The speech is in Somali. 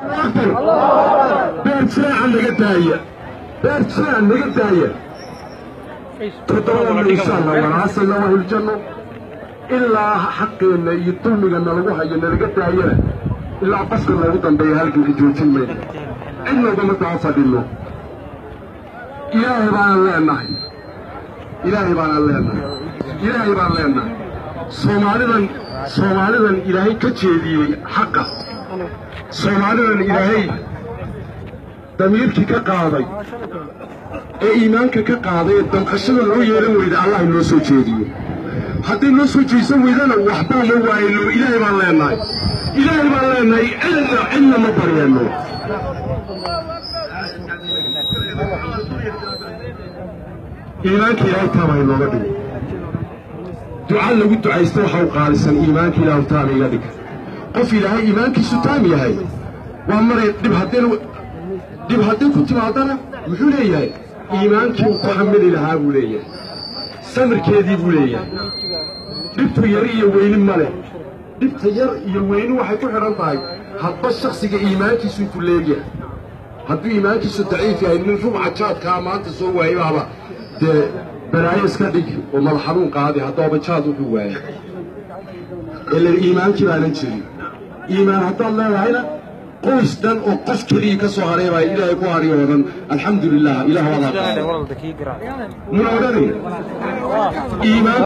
beer jiraaca naga daaya beer jiraaca naga daaya toddobada insha allah walaasayna waa hiljanno ilaa xaqeenna iyo dulmigana lagu hayo nalaga daayana ilaa qofka loogu dambeeya halganka joojin mayno cidnoodama taa fadhino ilaahay baanaan leenahay ilaahay baanaan leenahay ilaahay baan leenahay soomaalidan soomaalidan ilaahay ka jeediyey xaqa soomaalidan ilaahay damiirkii ka qaaday ee iimaanka ka qaaday ee damqashada loo yeelan weyda allah inoo soo jeediyo hadday noo soo jeesan weydana waxbaa ma waayno ilaahay baan leenahay ilaahay baan leenahay cidna cidna ma baryeenno iimaanka ilaahay taama inooga dhigo duca lagu ducaysta waxa u qaalisan iimaanka ilaahu taama iga dhig qof ilaahay iimaankiisu taam yahay waa maray dhib haddeen dhib haddii ku timaadana muxuu leeyahay iimaankii uu ku xamili lahaa buu leeyahay samirkeedii buu leeyahay dhibtu yar iyo weyni ma leh dhibta yar iyo weyni waxay ku xidhan tahay hadba shaksiga iimaankiisu ku leegyahay hadduu iimaankiisu daciif yahay nin rubca jaadkaa maanta soo waayay baaba dee balaayo iska dhig oo madax xanuun qaadi haddooba jaad wuxuu waayay ila iimaankii baanan jirin iimaan haddaad leedahayna qoys dhan oo qof keliya ka soo haray baa ilaahay ku hariyo oo dhan alxamdu lilah ilaah wadaa muna odhanay iimaan